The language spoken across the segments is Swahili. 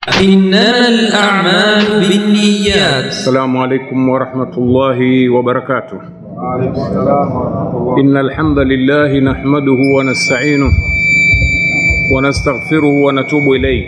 إنما الأعمال بالنيات السلام عليكم ورحمة الله وبركاته إن الحمد لله نحمده ونستعينه ونستغفره ونتوب إليه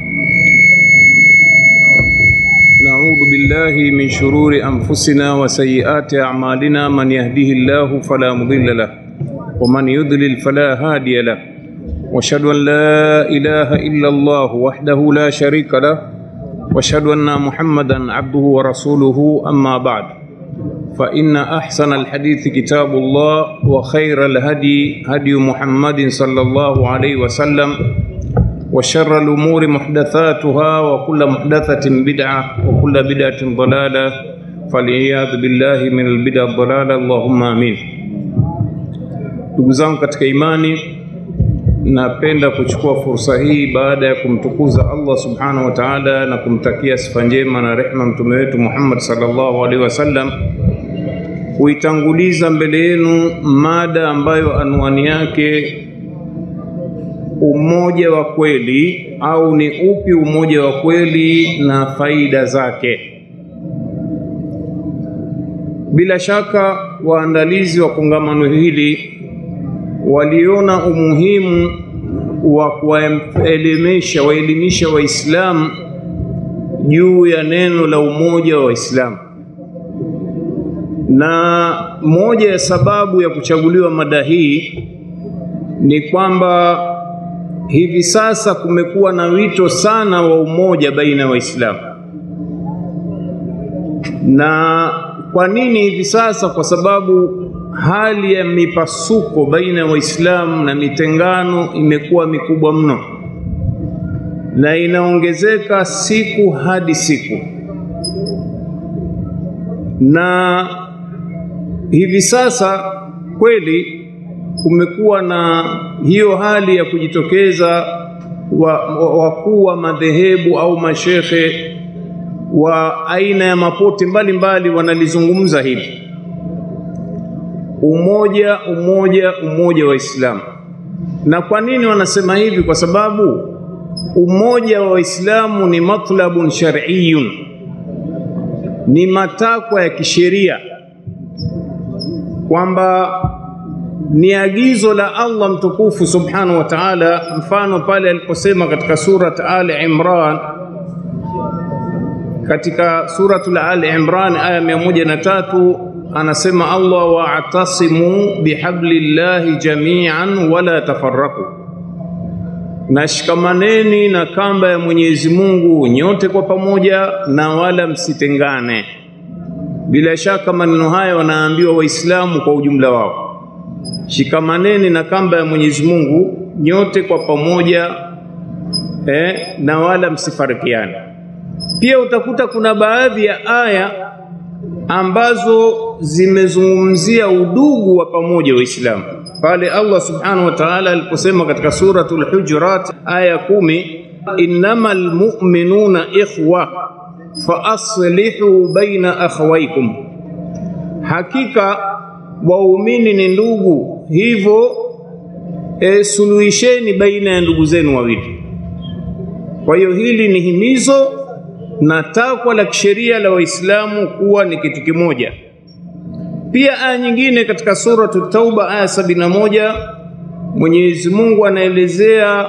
نعوذ بالله من شرور أنفسنا وسيئات أعمالنا من يهده الله فلا مضل له ومن يضلل فلا هادي له واشهد ان لا اله الا الله وحده لا شريك له واشهد ان محمدا عبده ورسوله اما بعد فان احسن الحديث كتاب الله وخير الهدي هدي محمد صلى الله عليه وسلم وشر الامور محدثاتها وكل محدثه بدعه وكل بدعه ضلاله فالعياذ بالله من البدع الضلاله اللهم امين ndugu zangu katika imani napenda kuchukua fursa hii baada ya kumtukuza Allah subhanahu wa ta'ala na kumtakia sifa njema na rehma mtume wetu Muhammad sallallahu alaihi wasallam kuitanguliza mbele yenu mada ambayo anwani yake umoja wa kweli au ni upi umoja wa kweli na faida zake. Bila shaka waandalizi wa kongamano hili waliona umuhimu wa kuwaelimisha waelimisha Waislamu juu ya neno la umoja wa Waislamu, na moja ya sababu ya kuchaguliwa mada hii ni kwamba hivi sasa kumekuwa na wito sana wa umoja baina ya Waislamu. Na kwa nini hivi sasa? Kwa sababu hali ya mipasuko baina ya Waislamu na mitengano imekuwa mikubwa mno na inaongezeka siku hadi siku, na hivi sasa kweli kumekuwa na hiyo hali ya kujitokeza wakuu wa, wa madhehebu au mashekhe wa aina ya mapote mbalimbali wanalizungumza hili umoja umoja umoja wa Islamu. Na kwa nini wanasema hivi? Kwa sababu umoja wa Waislamu ni matlabun shar'iyyun, ni matakwa ya kisheria, kwamba ni agizo la Allah mtukufu subhanahu wa ta'ala. Mfano pale aliposema katika surat Ali Imran, katika suratul Ali Imran aya mia moja na tatu anasema Allah wa'tasimu bihablillahi jami'an wala tafarraku, nashikamaneni na kamba ya Mwenyezi Mungu nyote kwa pamoja na wala msitengane. Bila shaka maneno haya wanaambiwa Waislamu kwa ujumla wao, shikamaneni na kamba ya Mwenyezi Mungu nyote kwa pamoja eh, na wala msifarikiane. Pia utakuta kuna baadhi ya aya ambazo zimezungumzia udugu wa pamoja Waislamu pale Allah subhanahu wa ta'ala aliposema katika suratul Hujurat aya kumi, innamal mu'minuna ikhwa fa aslihu baina akhawaykum, hakika waumini ni ndugu, hivyo e, suluhisheni baina ya ndugu zenu wawili. Kwa hiyo hili ni himizo na takwa la kisheria la Waislamu kuwa ni kitu kimoja. Pia aya nyingine katika suratu Tauba aya sabini na moja Mwenyezi Mungu anaelezea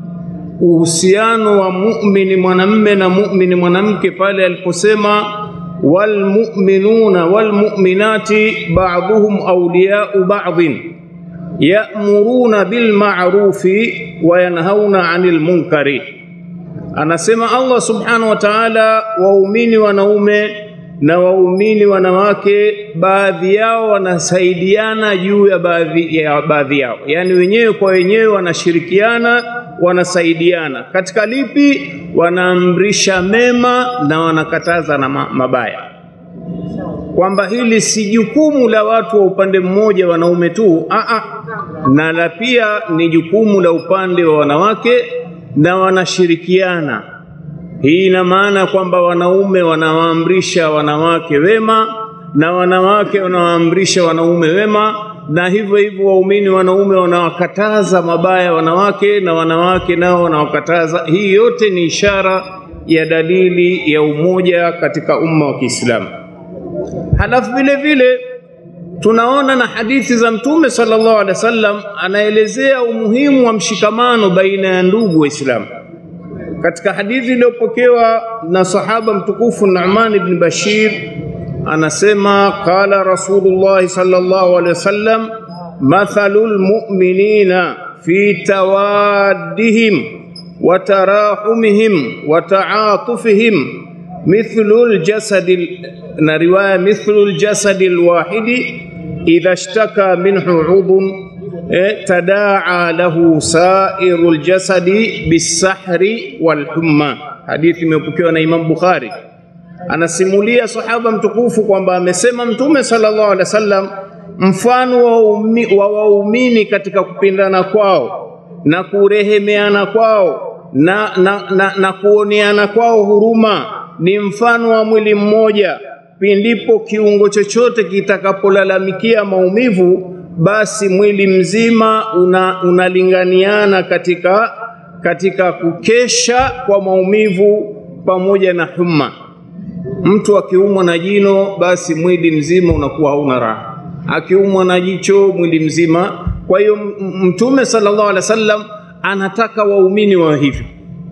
uhusiano wa muumini mwanamme na muumini mwanamke pale aliposema walmuminuna walmuminati ba'dhuhum awliya'u ba'dhin ya'muruna bilma'rufi wa yanhauna 'anil munkari Anasema Allah subhanahu wa ta'ala, waumini wanaume na waumini wanawake, baadhi yao wanasaidiana juu ya baadhi ya baadhi yao, yaani wenyewe kwa wenyewe wanashirikiana, wanasaidiana katika lipi? Wanaamrisha mema na wanakataza na mabaya, kwamba hili si jukumu la watu wa upande mmoja wanaume tu, a na la pia ni jukumu la upande wa wanawake na wanashirikiana. Hii ina maana kwamba wanaume wanawaamrisha wanawake wema na wanawake wanawaamrisha wanaume wema, na hivyo hivyo waumini wanaume wanawakataza mabaya wanawake na wanawake nao wanawakataza. Hii yote ni ishara ya dalili ya umoja katika umma wa Kiislamu. Halafu vile vile tunaona na hadithi za Mtume sallallahu alaihi wasallam anaelezea umuhimu wa mshikamano baina ya ndugu Waislamu. Katika hadithi iliyopokewa na sahaba mtukufu Nu'man ibn Bashir anasema qala Rasulullah sallallahu alaihi wasallam mathalul mu'minina fi tawaddihim wa tarahumihim wa ta'atufihim mithlu al-jasad na riwaya mithlu al-jasad al-wahidi idha ishtaka minhu 'udhun tadaa lahu sairu ljasadi bisahri walhumma. Hadithi imepokewa na Imam Bukhari. Anasimulia sahaba mtukufu kwamba amesema Mtume sallallahu alaihi wasallam, mfano wa waumini katika kupendana kwao na kurehemeana kwao na, na, na, na kuoneana kwao huruma ni mfano wa mwili mmoja. Pindipo kiungo chochote kitakapolalamikia maumivu basi mwili mzima una, unalinganiana katika, katika kukesha kwa maumivu pamoja na humma. Mtu akiumwa na jino, basi mwili mzima unakuwa hauna raha, akiumwa na jicho, mwili mzima. Kwa hiyo Mtume sallallahu alaihi wasallam anataka waumini wa hivyo.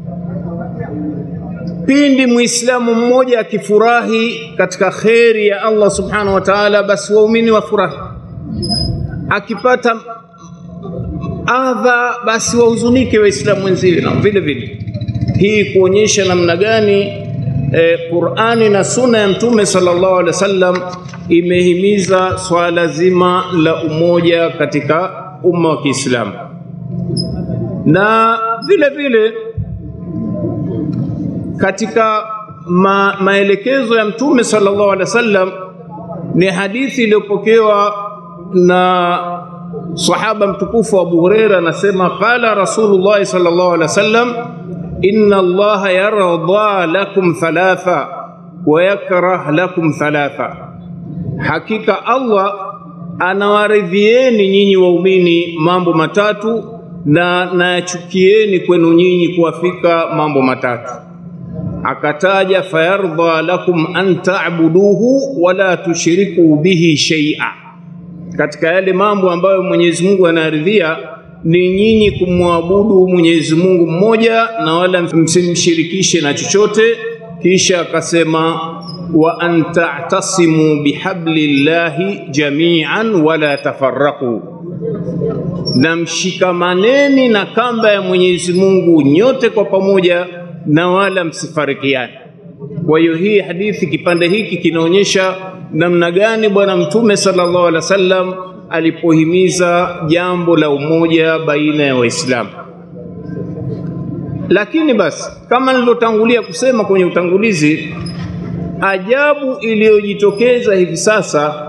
Pindi Muislamu mmoja akifurahi katika kheri ya Allah subhanahu wa ta'ala, basi waumini wafurahi akipata adha basi wahuzunike Waislamu wenziwe na vile vile. Hii kuonyesha namna gani eh, Qur'ani na Sunna ya Mtume sallallahu alaihi wasallam imehimiza swala zima la umoja katika umma wa Kiislamu, na vile vile katika ma, maelekezo ya Mtume sallallahu alaihi wasallam ni hadithi iliyopokewa na sahaba mtukufu Abu Huraira anasema qala Rasulullah sallallahu alaihi wasallam inna Allaha yarda lakum thalatha wa yakrah lakum thalatha, hakika Allah anawaridhieni nyinyi waumini mambo matatu na nayachukieni kwenu nyinyi kuwafika mambo matatu. Akataja fayardha lakum an ta'buduhu wala tushriku bihi shay'a katika yale mambo ambayo Mwenyezi Mungu anaridhia ni nyinyi kumwabudu Mwenyezi Mungu mmoja na wala msimshirikishe na chochote. Kisha akasema wa an ta'tasimu bihablillahi jami'an wala tafarraqu, na mshikamaneni na kamba ya Mwenyezi Mungu nyote kwa pamoja na wala msifarikiane. Kwa hiyo hii hadithi, kipande hiki kinaonyesha namna gani Bwana Mtume sallallahu alaihi wasallam alipohimiza jambo la umoja baina ya Waislamu. Lakini basi, kama nilivyotangulia kusema kwenye utangulizi, ajabu iliyojitokeza hivi sasa,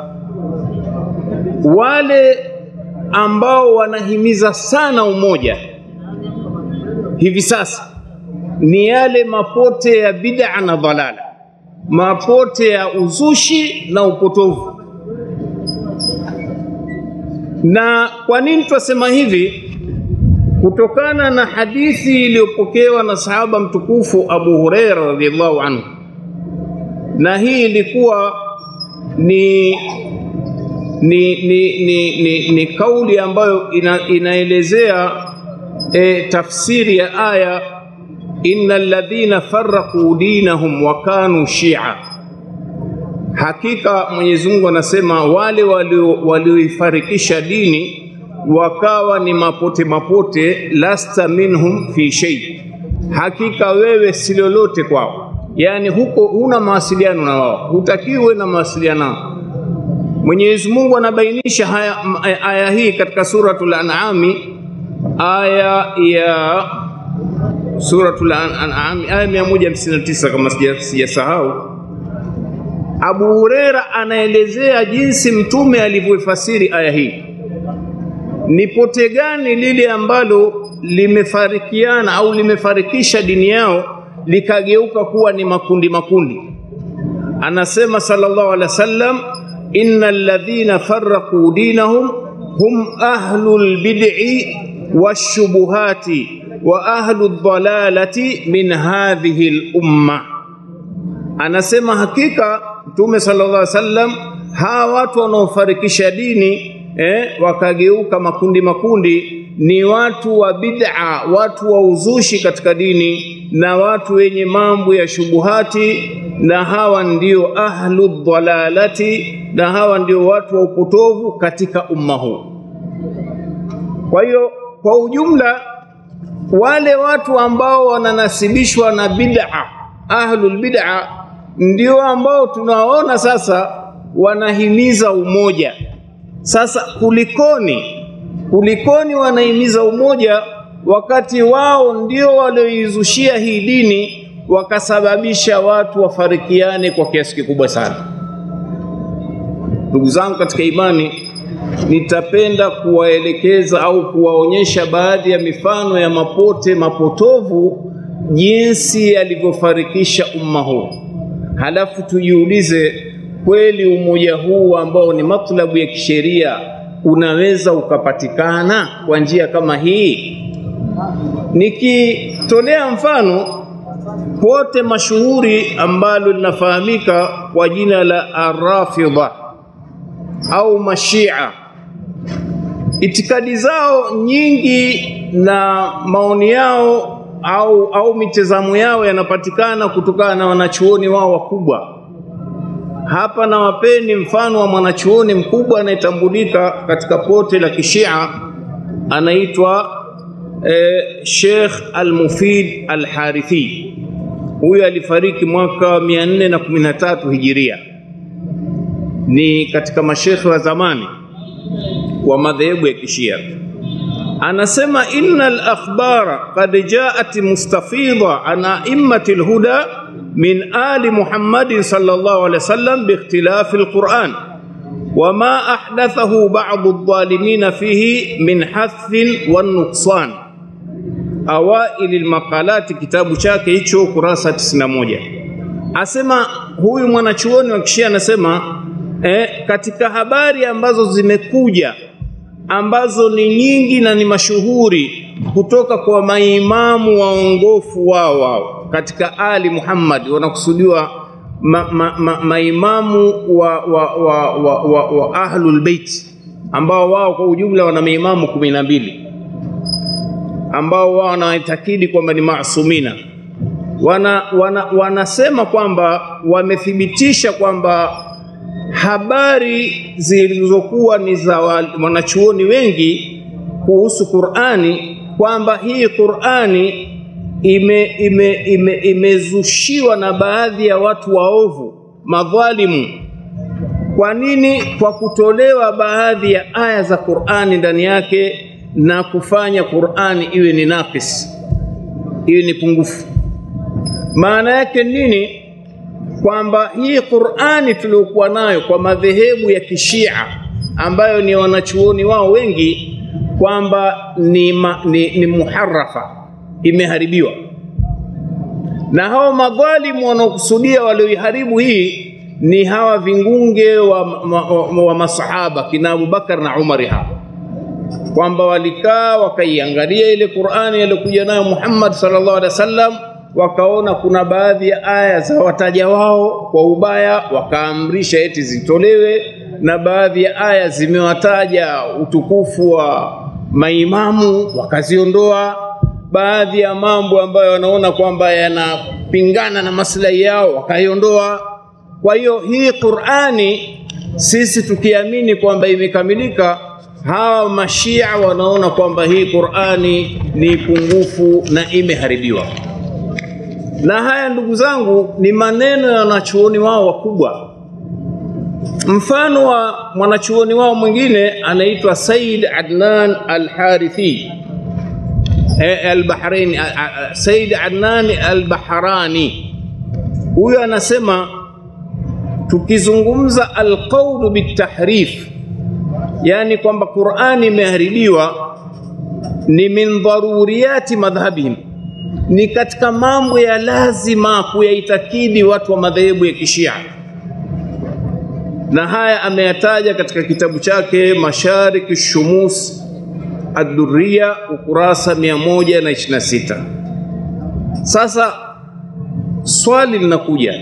wale ambao wanahimiza sana umoja hivi sasa ni yale mapote ya bid'a na dhalala mapote ya uzushi na upotovu. Na kwa nini twasema hivi? Kutokana na hadithi iliyopokewa na sahaba mtukufu Abu Huraira radhiallahu anhu, na hii ilikuwa ni ni, ni, ni, ni, ni kauli ambayo ina, inaelezea e, tafsiri ya aya inna alladhina farraqu dinahum wa kanu shia, hakika Mwenyezi Mungu anasema wale walioifarikisha dini wakawa ni mapote mapote, lasta minhum fi shay, hakika wewe si lolote kwao, yaani huko huna mawasiliano na wao, hutakiwe na mawasiliano nao. Mwenyezi Mungu anabainisha haya, aya hii katika suratul An'ami aya ya Suratul An'am aya 159 kama sijasahau. Abu Huraira anaelezea jinsi mtume alivyoifasiri aya hii. Ni pote gani lile ambalo limefarikiana au limefarikisha dini yao likageuka kuwa ni makundi makundi? Anasema sallallahu alaihi wasallam, innal ladhina farraqu dinahum hum ahlul bid'i washubuhati wa ahlu dhalalati min hadhihi lumma, anasema hakika Mtume sallallahu alaihi wasallam, hawa watu wanaofarikisha dini eh, wakageuka makundi makundi, ni watu wa bid'a, watu wa uzushi katika dini na watu wenye mambo ya shubuhati, na hawa ndio ahlu dhalalati, na hawa ndio watu wa upotovu katika umma huu. Kwa hiyo kwa ujumla wale watu ambao wananasibishwa na bid'a, ahlul bid'a, ndio ambao tunaona sasa wanahimiza umoja. Sasa kulikoni, kulikoni wanahimiza umoja wakati wao ndio walioizushia hii dini wakasababisha watu wafarikiane kwa kiasi kikubwa sana. Ndugu zangu katika imani, nitapenda kuwaelekeza au kuwaonyesha baadhi ya mifano ya mapote mapotovu jinsi yalivyofarikisha umma huu, halafu tujiulize, kweli umoja huu ambao ni matlabu ya kisheria unaweza ukapatikana kwa njia kama hii? Nikitolea mfano pote mashuhuri ambalo linafahamika kwa jina la Arrafidha au Mashia, itikadi zao nyingi na maoni yao au, au mitazamo yao yanapatikana kutokana na wanachuoni wao wakubwa. Hapa na wapeni mfano wa mwanachuoni mkubwa anayetambulika katika pote la Kishia, anaitwa eh, Sheikh Al-Mufid Al-Harithi. Huyu alifariki mwaka 413 Hijiria ni katika mashekhe wa zamani wa madhehebu ya Kishia. Anasema inna al-akhbara qad jaat mustafidha an a'immati al-huda min ali Muhammadin sallallahu alaihi wasallam biikhtilafi al-Quran wama ahdathahu ba'd adh-dhalimin fihi min hathin wan nuqsan. Awaili al-maqalati, kitabu chake hicho kurasa 91, asema huyu mwanachuoni wa Kishia anasema eh, katika habari ambazo zimekuja ambazo ni nyingi na ni mashuhuri kutoka kwa maimamu waongofu wao wao katika Ali Muhammad, wanakusudiwa ma, ma, ma, maimamu wa, wa, wa, wa, wa, wa Ahlul Bait ambao wao kwa ujumla wana maimamu kumi na mbili ambao wao wanaitakidi kwamba ni maasumina wana, wana, wanasema kwamba wamethibitisha kwamba habari zilizokuwa ni za wanachuoni wengi kuhusu Qur'ani kwamba hii Qur'ani ime, ime, ime, imezushiwa na baadhi ya watu waovu madhalimu. Kwa nini? Kwa kutolewa baadhi ya aya za Qur'ani ndani yake na kufanya Qur'ani iwe ni nakis, iwe ni pungufu. Maana yake nini? kwamba hii Qur'ani tuliyokuwa nayo kwa madhehebu ya Kishia ambayo ni wanachuoni wao wengi kwamba ni, ma, ni, ni muharafa, imeharibiwa na hao madhalimu wanaokusudia walioiharibu hii ni hawa vingunge wa, wa, wa, wa masahaba kina Abubakar na Umari hapo kwamba walikaa wakaiangalia ile Qur'ani aliyokuja nayo Muhammad sallallahu alaihi wasallam wakaona kuna baadhi ya aya za wataja wao kwa ubaya, wakaamrisha eti zitolewe, na baadhi ya aya zimewataja utukufu wa maimamu wakaziondoa. Baadhi ya mambo ambayo wanaona kwamba yanapingana na maslahi yao wakaiondoa. Kwa hiyo hii Qur'ani sisi tukiamini kwamba imekamilika, hawa mashia wanaona kwamba hii Qur'ani ni pungufu na imeharibiwa na haya ndugu zangu ni maneno ya wanachuoni wao wakubwa. Mfano wa mwanachuoni wao mwingine anaitwa Said Adnan Al-Harithi Al-Bahraini, Said Adnan Al-Bahrani. Huyo anasema tukizungumza alqaulu bitahrif, yani kwamba Qur'ani imeharibiwa, ni min dharuriyati madhhabihim ni katika mambo ya lazima kuyaitakidi watu wa madhehebu ya Kishia, na haya ameyataja katika kitabu chake Mashariki Shumus Ad-Durriya ukurasa 126. Sasa swali linakuja,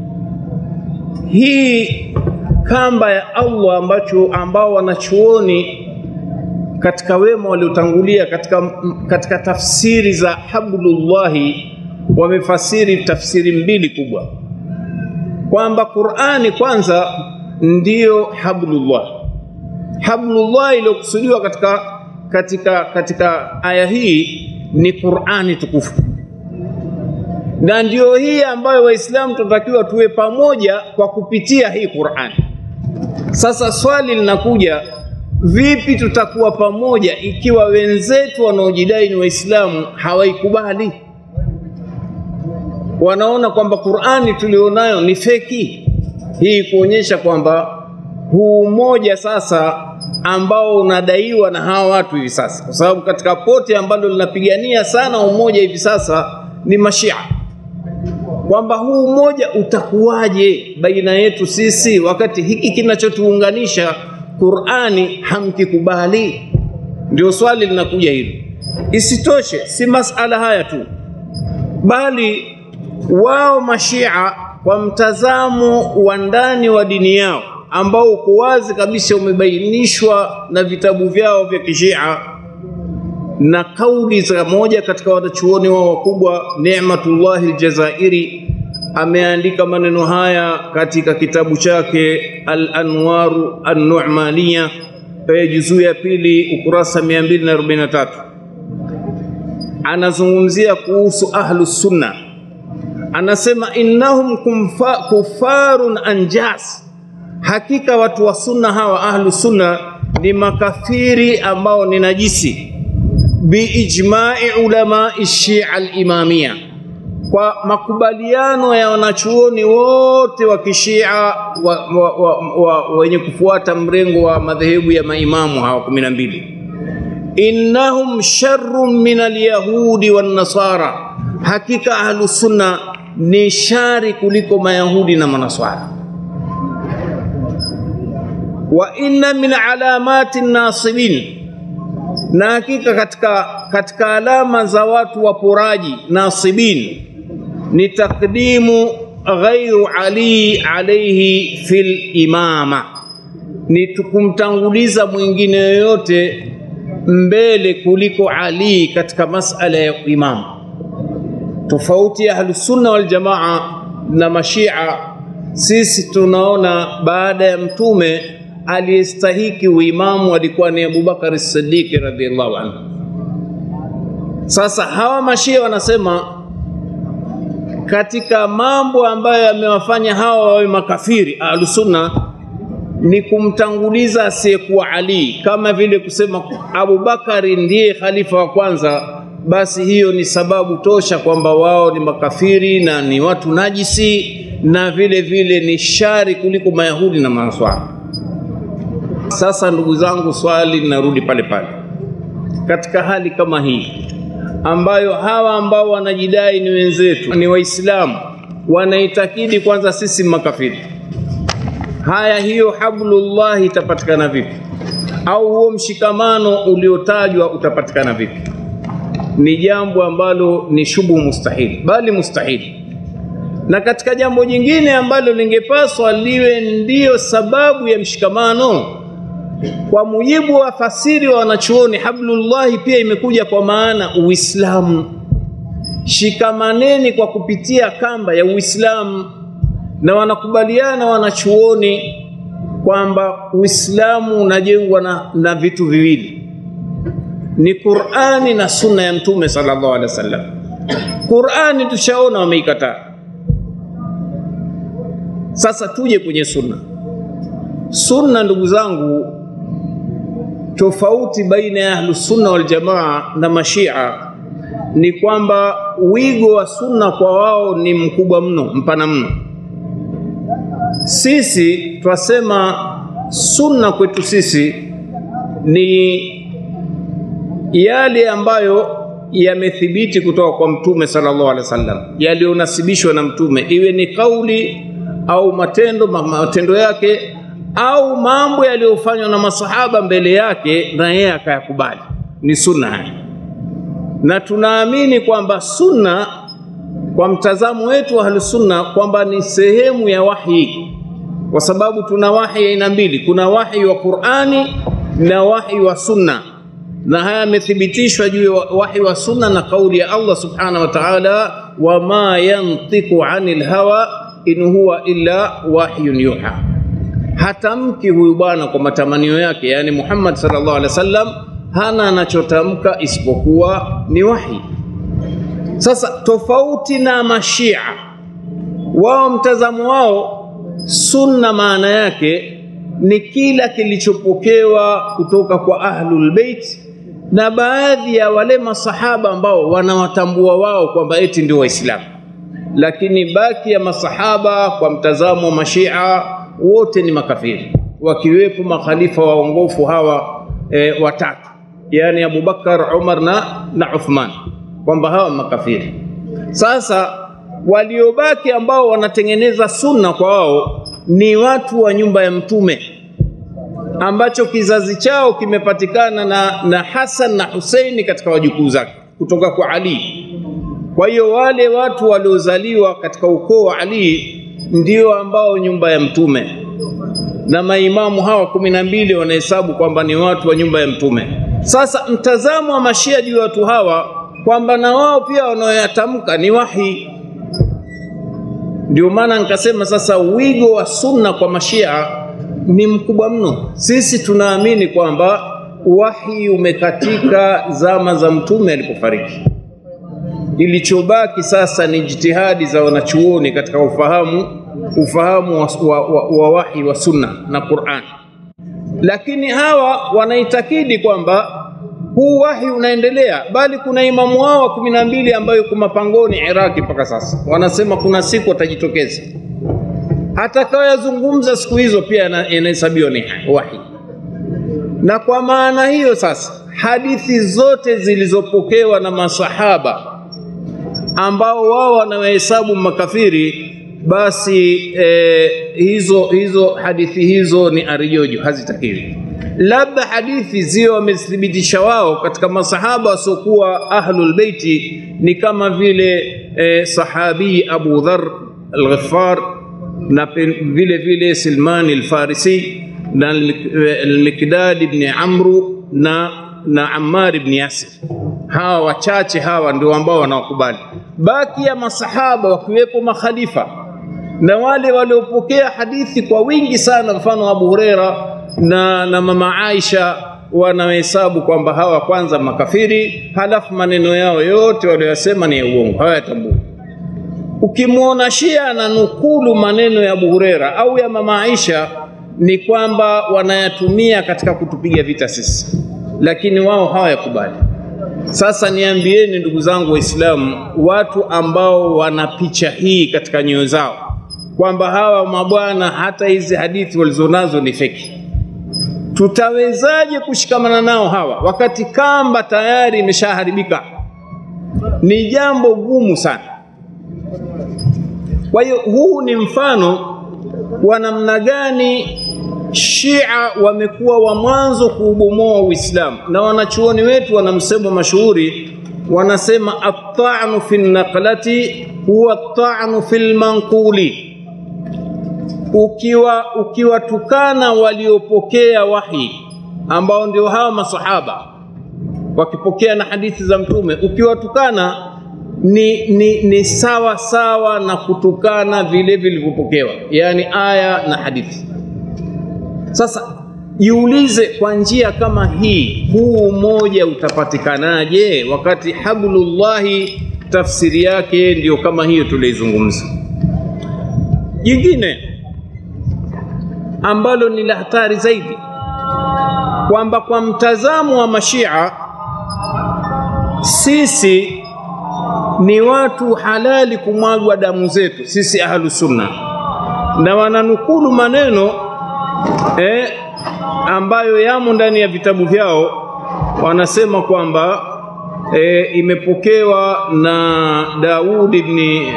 hii kamba ya Allah ambacho ambao wanachuoni katika wema waliotangulia katika, katika tafsiri za hablullahi wamefasiri tafsiri mbili kubwa, kwamba Qur'ani kwanza ndiyo hablullah. Hablullah iliyokusudiwa katika, katika, katika aya hii ni Qur'ani tukufu, na ndiyo hii ambayo Waislamu tunatakiwa tuwe pamoja kwa kupitia hii Qur'ani. Sasa swali linakuja, vipi tutakuwa pamoja ikiwa wenzetu wanaojidai ni Waislamu hawaikubali? Wanaona kwamba Qur'ani tulionayo ni feki. Hii kuonyesha kwamba huu umoja sasa ambao unadaiwa na hawa watu hivi sasa, kwa sababu katika pote ambalo linapigania sana umoja hivi sasa ni Mashia, kwamba huu umoja utakuwaje baina yetu sisi wakati hiki kinachotuunganisha Qur'ani hamkikubali? Ndio swali linakuja hilo. Isitoshe, si masala haya tu, bali wao Mashia kwa mtazamo wa ndani wa dini yao ambao uko wazi kabisa umebainishwa na vitabu vyao vya Kishia na kauli za moja katika wanachuoni wao wakubwa Ni'matullah al-Jazairi ameandika maneno haya katika kitabu chake Al-Anwaru An-Nu'maniya juzuu ya pili ukurasa 243 anazungumzia kuhusu ahlus sunna anasema innahum kumfa, kufarun anjas, hakika watu wa sunna hawa ahlu sunna ni makafiri ambao ni najisi, biijmai ulamai shia alimamia, kwa makubaliano ya wanachuoni wote wa kishia wa, wa, wa, wa, wenye kufuata mrengo wa madhehebu ya maimamu hawa kumi na mbili innahum sharrun min alyahudi wan nasara, hakika ahlu sunna ni shari kuliko mayahudi na manaswara. Wa inna min alamati nasibin, na hakika katika, katika alama za watu waporaji nasibin ni takdimu ghairu Ali alayhi fil imama, ni kumtanguliza mwingine yoyote mbele kuliko Ali katika masala ya imamu. Tofauti ya Ahlusunna wal Jamaa na Mashia, sisi tunaona baada ya Mtume aliyestahiki uimamu alikuwa ni Abubakar Siddiq radhiallahu anhu. Sasa hawa Mashia wanasema katika mambo ambayo yamewafanya hawa wawe makafiri Ahlusunna ni kumtanguliza asiyekuwa Ali, kama vile kusema Abubakari ndiye khalifa wa kwanza, basi hiyo ni sababu tosha kwamba wao ni makafiri na ni watu najisi na vile vile ni shari kuliko Mayahudi na Manaswara. Sasa ndugu zangu, swali linarudi pale pale, katika hali kama hii ambayo hawa ambao wanajidai ni wenzetu, ni Waislamu, wanaitakidi kwanza sisi makafiri Haya, hiyo hablullah itapatikana vipi? Au huo mshikamano uliotajwa utapatikana vipi? Ni jambo ambalo ni shubu mustahili, bali mustahili. Na katika jambo jingine ambalo lingepaswa liwe ndiyo sababu ya mshikamano, kwa mujibu wa fasiri wa wanachuoni, hablullahi pia imekuja kwa maana Uislamu. Shikamaneni kwa kupitia kamba ya Uislamu na wanakubaliana wanachuoni kwamba Uislamu unajengwa na, na vitu viwili ni Qur'ani na sunna ya Mtume sallallahu alaihi wasallam. Qur'ani tushaona wameikataa, sasa tuje kwenye sunna. Sunna, ndugu zangu, tofauti baina ya ahlus sunna wal jamaa na mashia ni kwamba wigo wa sunna kwa wao ni mkubwa mno, mpana mno. Sisi twasema sunna kwetu sisi ni yale ambayo yamethibiti kutoka kwa Mtume sallallahu alaihi wasallam, yaliyonasibishwa na Mtume, iwe ni kauli au matendo, matendo yake au mambo yaliyofanywa na masahaba mbele yake na yeye akayakubali. ni sunna haya, na tunaamini kwamba sunna kwa mtazamo wetu wa Ahlusunna kwamba ni sehemu ya wahi, kwa sababu tuna wahi aina mbili, kuna wahi wa Qur'ani na wahi wa sunna, na haya yamethibitishwa juu ya wahi wa sunna na kauli ya Allah subhanahu wa ta'ala, wama yantiqu anil hawa in huwa illa wahyun yuha, hatamki huyu bwana kwa matamanio yake, yani Muhammad sallallahu alaihi wasallam hana anachotamka isipokuwa ni wahi. Sasa tofauti na mashia, wao mtazamo wao sunna maana yake ni kila kilichopokewa kutoka kwa ahlul bait na baadhi ya wale masahaba ambao wanawatambua wao kwamba eti ndio Waislamu, lakini baki ya masahaba kwa mtazamo wa mashia wote ni makafiri, wakiwepo makhalifa waongofu hawa e, watatu, yani Abubakar, Umar na, na Uthman kwamba hawa makafiri. Sasa waliobaki ambao wanatengeneza sunna kwa wao ni watu wa nyumba ya Mtume, ambacho kizazi chao kimepatikana na, na Hasan na Huseini katika wajukuu zake kutoka kwa Ali. Kwa hiyo wale watu waliozaliwa katika ukoo wa Ali ndio ambao nyumba ya Mtume, na maimamu hawa kumi na mbili wanahesabu kwamba ni watu wa nyumba ya Mtume. Sasa mtazamo wa mashia juu ya watu hawa kwamba na wao pia wanaoyatamka ni wahi. Ndio maana nikasema sasa wigo wa sunna kwa mashia ni mkubwa mno. Sisi tunaamini kwamba wahi umekatika zama za mtume alipofariki. Ilichobaki sasa ni jitihadi za wanachuoni katika ufahamu ufahamu wa, wa, wa, wa wahi wa sunna na Qur'an, lakini hawa wanaitakidi kwamba huu wahi unaendelea, bali kuna imamu wao wa kumi na mbili ambayo yuko mapangoni Iraki mpaka sasa. Wanasema kuna siku atajitokeza, atakayoyazungumza siku hizo pia yanahesabiwa ni wahi. Na kwa maana hiyo sasa, hadithi zote zilizopokewa na masahaba ambao wao wanawahesabu makafiri, basi eh, hizo hizo hadithi hizo ni arijojo, hazitakiwi labda hadithi zio wamethibitisha wao katika masahaba wasiokuwa ahlul beiti ni kama vile eh, sahabi Abu Dhar al-Ghaffar na vile vile Silman al-Farisi na al-Mikdad ibn Amru na na Ammar ibn Yasir. Hawa wachache hawa ndio ambao wanawakubali. Baki ya masahaba wakiwepo makhalifa na wale waliopokea hadithi kwa wingi sana, mfano Abu Huraira na, na mama Aisha wanahesabu kwamba hawa kwanza makafiri, halafu maneno yao yote waliyosema ni ya uongo, hawayatambui. Ukimwona Shia ananukulu maneno ya Abu Huraira au ya mama Aisha, ni kwamba wanayatumia katika kutupiga vita sisi, lakini wao hawayakubali. Sasa niambieni ndugu zangu Waislamu, watu ambao wana picha hii katika nyoyo zao kwamba hawa mabwana hata hizi hadithi walizonazo ni feki tutawezaje kushikamana nao hawa wakati kamba tayari imeshaharibika? Ni jambo gumu sana. Kwa hiyo huu ni mfano wa namna gani Shia wamekuwa wa mwanzo kuubomoa Uislamu, na wanachuoni wetu wana msemo mashuhuri, wanasema at-ta'nu fi naqlati huwa at-ta'nu fil manquli ukiwa ukiwatukana waliopokea wahi ambao ndio hawa masahaba wakipokea na hadithi za mtume, ukiwatukana ni, ni, ni sawa sawa na kutukana vile vilivyopokewa, yaani aya na hadithi. Sasa jiulize, kwa njia kama hii, huu umoja utapatikanaje wakati hablullahi tafsiri yake ndiyo kama hiyo tulioizungumza? Jingine ambalo ni la hatari zaidi kwamba kwa mtazamo wa mashia sisi ni watu halali kumwagwa damu zetu sisi ahlu sunna, na wananukulu maneno eh, ambayo yamo ndani ya vitabu vyao. Wanasema kwamba eh, imepokewa na Daud ibn eh,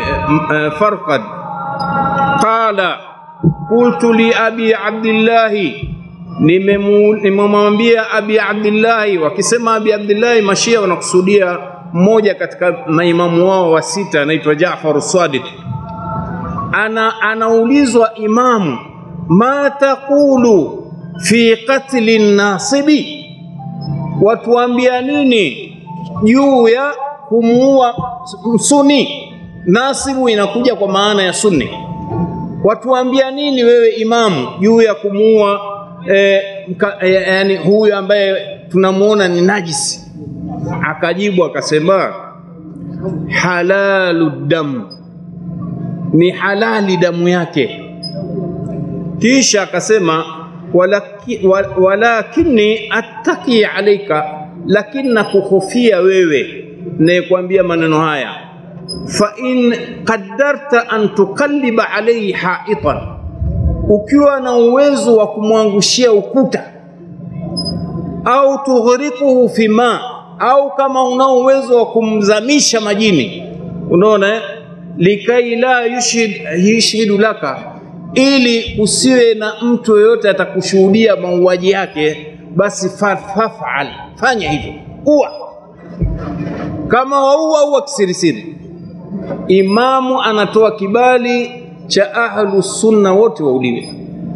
Farqad qala qultu li abi abdillahi nimemu- nimemwambia Abi Abdillahi. Wakisema Abi Abdillahi, Mashia wanakusudia mmoja katika maimamu wao wa sita, anaitwa Jaafar Sadiq. Ana, anaulizwa imamu, ma taqulu fi qatli nasibi, watuambia nini juu ya kumuua Suni? Nasibu inakuja kwa maana ya Sunni. Watuambia nini wewe imamu juu ya kumuua eh, mka- eh, yani huyu ambaye tunamuona ni najisi? Akajibu akasema halalu damu, ni halali damu yake. Kisha akasema walaki, wa- walakini attaki alaika, lakini nakuhofia wewe nayekwambia maneno haya, fa in qaddarta an tukalliba alayhi haitan, ukiwa na uwezo wa kumwangushia ukuta au tughriquhu fi ma, au kama unao uwezo wa kumzamisha majini, unaona eh? likai la yushhid yushhidu laka, ili kusiwe na mtu yoyote atakushuhudia mauaji yake, basi fa- fafal, fanya hivyo, ua kama waua ua kisirisiri. Imamu anatoa kibali cha ahlu sunna wote wauliwe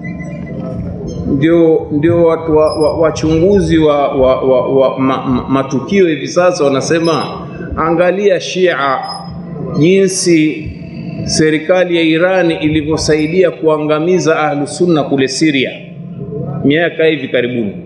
ndio, ndio watu wa- wa- wachunguzi wa, wa, wa, wa ma, ma, matukio hivi sasa wanasema, angalia Shia jinsi serikali ya Irani ilivyosaidia kuangamiza ahlu sunna kule Syria miaka hivi karibuni.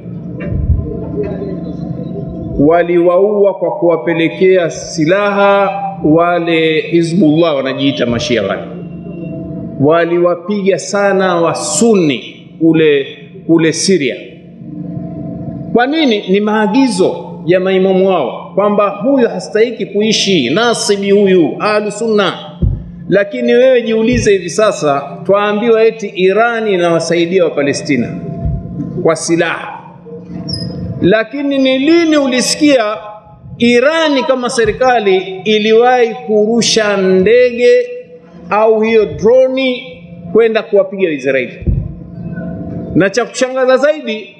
Waliwaua kwa kuwapelekea silaha wale Hizbullah wanajiita mashia wale waliwapiga sana wasuni kule kule Syria. Kwa nini? Ni maagizo ya maimamu wao kwamba huyu hastahiki kuishi nasibi huyu ahlu sunna. Lakini wewe jiulize, hivi sasa twaambiwa eti Irani inawasaidia wa Palestina kwa silaha, lakini ni lini ulisikia Irani kama serikali iliwahi kurusha ndege au hiyo droni kwenda kuwapiga Israeli? Na cha kushangaza zaidi,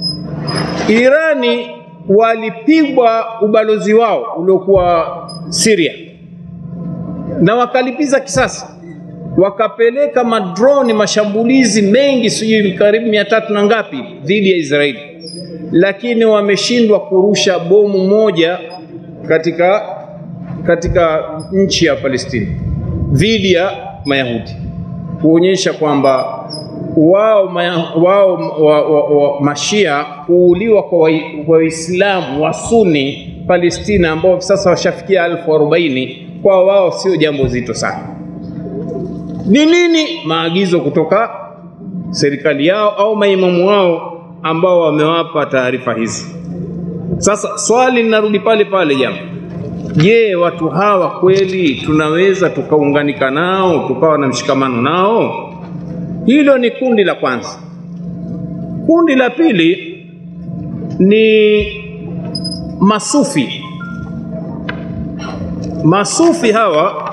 Irani walipigwa ubalozi wao uliokuwa Syria na wakalipiza kisasi, wakapeleka madroni mashambulizi mengi, sijui karibu mia tatu na ngapi dhidi ya Israeli, lakini wameshindwa kurusha bomu moja katika katika nchi ya Palestina dhidi ya Mayahudi, kuonyesha kwamba wao, maya- wao wa, wa, wa, mashia kuuliwa kwa Wai- kwa Waislamu wa Suni Palestina ambao hivi sasa washafikia elfu arobaini kwa wao sio jambo zito sana. Ni nini? Maagizo kutoka serikali yao au maimamu wao ambao wamewapa taarifa hizi. Sasa swali linarudi pale pale jambo Je, watu hawa kweli tunaweza tukaunganika nao tukawa na mshikamano nao? Hilo ni kundi la kwanza. Kundi la pili ni masufi. Masufi hawa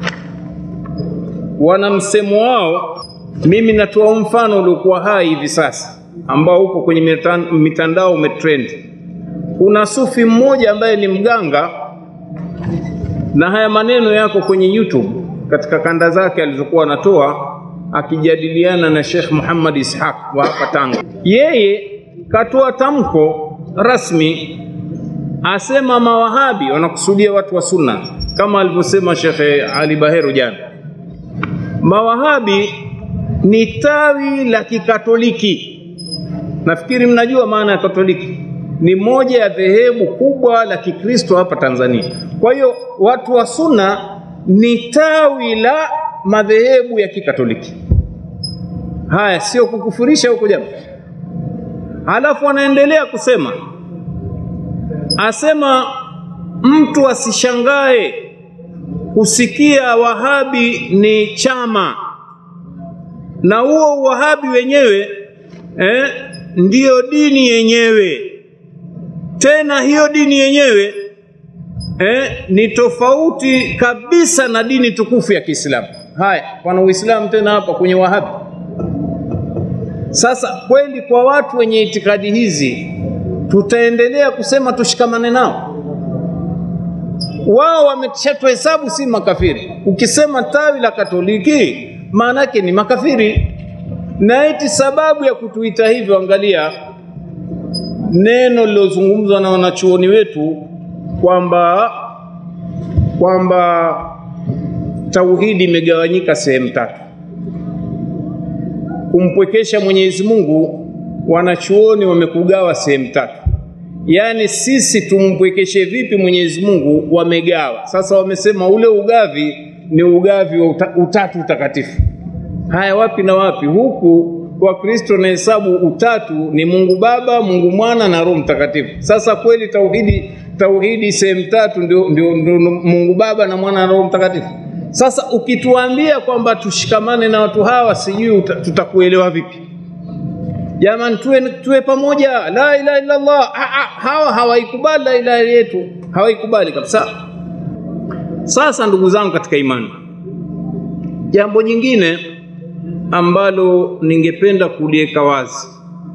wana msemo wao. Mimi natoa mfano uliokuwa hai hivi sasa ambao uko kwenye mitan- mitandao umetrend. Kuna sufi mmoja ambaye ni mganga na haya maneno yako kwenye YouTube katika kanda zake alizokuwa anatoa akijadiliana na Sheikh Muhammad Ishaq wa hapa Tanga. Yeye katoa tamko rasmi, asema mawahabi wanakusudia watu wa sunna, kama alivyosema Sheikh Ali Bahero jana. Mawahabi ni tawi la kikatoliki. Nafikiri mnajua maana ya Katoliki ni moja ya dhehebu kubwa la Kikristo hapa Tanzania. Kwa hiyo watu wa Sunna ni tawi la madhehebu ya Kikatoliki. Haya, sio kukufurisha huko jamaa. Halafu anaendelea kusema, asema mtu asishangae kusikia Wahabi ni chama na huo Wahabi wenyewe eh, ndiyo dini yenyewe. Tena hiyo dini yenyewe eh, ni tofauti kabisa na dini tukufu ya Kiislamu. Haya, pana Uislamu tena hapa kwenye Wahabi. Sasa kweli kwa watu wenye itikadi hizi tutaendelea kusema tushikamane nao? Wao wameshatuhesabu si makafiri. Ukisema tawi la Katoliki maana yake ni makafiri, na eti sababu ya kutuita hivyo, angalia neno lilozungumzwa na wanachuoni wetu kwamba kwamba tauhidi imegawanyika sehemu tatu. Kumpwekesha Mwenyezi Mungu, wanachuoni wamekugawa sehemu tatu. Yaani sisi tumpwekeshe vipi Mwenyezi Mungu, wamegawa. Sasa wamesema ule ugavi ni ugavi wa uta, utatu utakatifu. Haya, wapi na wapi? Huku Wakristo na hesabu utatu ni Mungu Baba, Mungu Mwana na Roho Mtakatifu. Sasa kweli tauhidi tauhidi sehemu tatu ndio, ndio, ndio Mungu Baba na Mwana na Roho Mtakatifu. Sasa ukituambia kwamba tushikamane na watu hawa, sijui tutakuelewa vipi? Jamani, tuwe, tuwe pamoja, la ilaha illa Allah. Ha, ha, hawa hawaikubali la ilaha yetu, hawaikubali kabisa. Sasa ndugu zangu katika imani, jambo jingine ambalo ningependa kuliweka wazi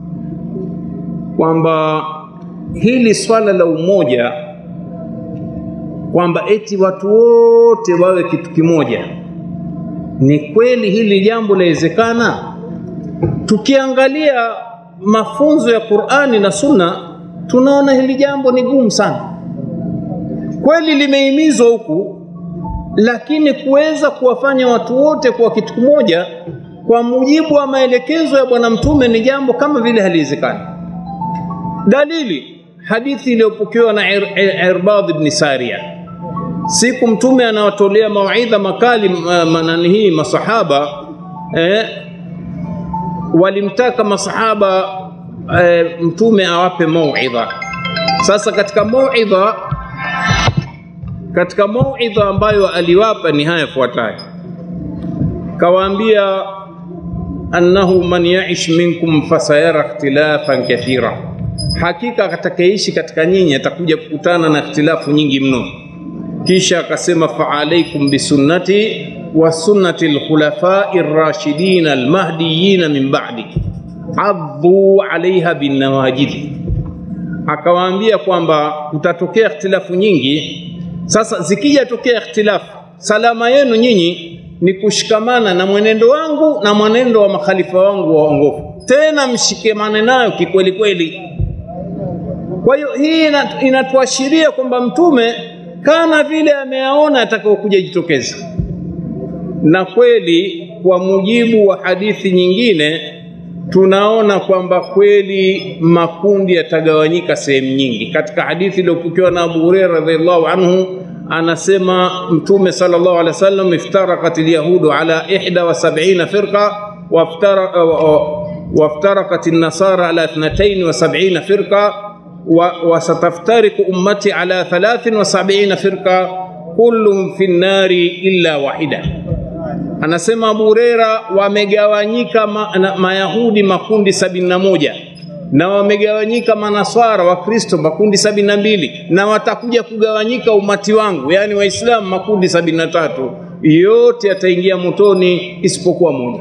kwamba hili swala la umoja, kwamba eti watu wote wawe kitu kimoja, ni kweli hili jambo lawezekana? Tukiangalia mafunzo ya Qur'ani na Sunna, tunaona hili jambo ni gumu sana. Kweli limehimizwa huku, lakini kuweza kuwafanya watu wote kuwa kitu kimoja kwa mujibu wa maelekezo ya Bwana Mtume ni jambo kama vile haliwezekani. Dalili hadithi iliyopokewa na Ir Ir Irbad ibn Sariya, siku Mtume anawatolea mawaidha makali manani hii masahaba eh, walimtaka masahaba eh, Mtume awape mauidha. Sasa katika mauidha katika mauidha ambayo aliwapa ni haya yafuatayo, kawaambia annahu man yaish minkum fasayara ikhtilafan kathira, hakika atakayeishi katika nyinyi atakuja kukutana na ikhtilafu nyingi mno. Kisha akasema faalaikum bisunnati wa sunnati alkhulafai rashidin almahdiyin min ba'di addu alaiha binnawajidi. Akawaambia kwamba kutatokea ikhtilafu nyingi. Sasa zikija tokea ikhtilafu, salama yenu nyinyi ni kushikamana na mwenendo wangu na mwenendo wa makhalifa wangu waongofu, tena mshikamane nayo kikweli kweli. Kwa hiyo hii inatuashiria kwamba Mtume kana vile ameyaona atakaokuja jitokeza, na kweli kwa mujibu wa hadithi nyingine tunaona kwamba kweli makundi yatagawanyika sehemu nyingi. Katika hadithi iliyopokewa na Abu Hurairah radhiallahu anhu anasema Mtume sallallahu alaihi wasallam, iftarakat alyahudu ala ihda wa sab'ina firqa waftarakat an-nasara ala ithnatayn wa sab'ina firqa wa sataftariku ummati ala thalathin wa sab'ina firqa kulluhum fi nnari illa wahida. Anasema Abu Huraira, wamegawanyika ma, na, Mayahudi makundi sabini na moja na wamegawanyika Manaswara Wakristo makundi sabini na mbili na watakuja kugawanyika umati wangu, yaani Waislamu makundi sabini na tatu yote yataingia motoni isipokuwa moja,